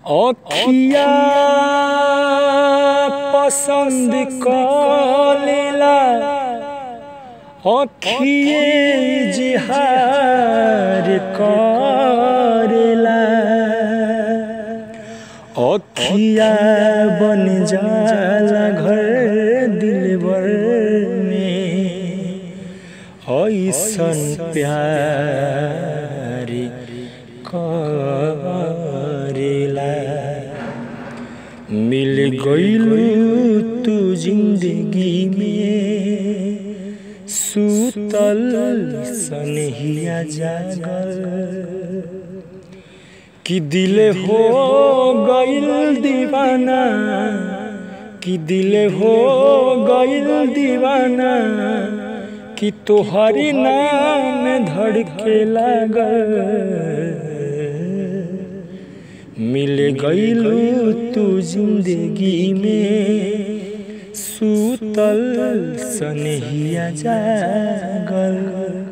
अखिया पसंद कलेला अखिए जिहार करेला अखिया बन जाला घर दिलबर में ऐसन प्यार करेला मिल गईलू तू जिंदगी में सूतल सनहिया जागल कि दिल हो गईल दीवाना कि दिल हो गईल दीवाना कि तोहरी नाम धड़के लागल मिल गईलू तू जिंदगी में सूतल सनहिया जागल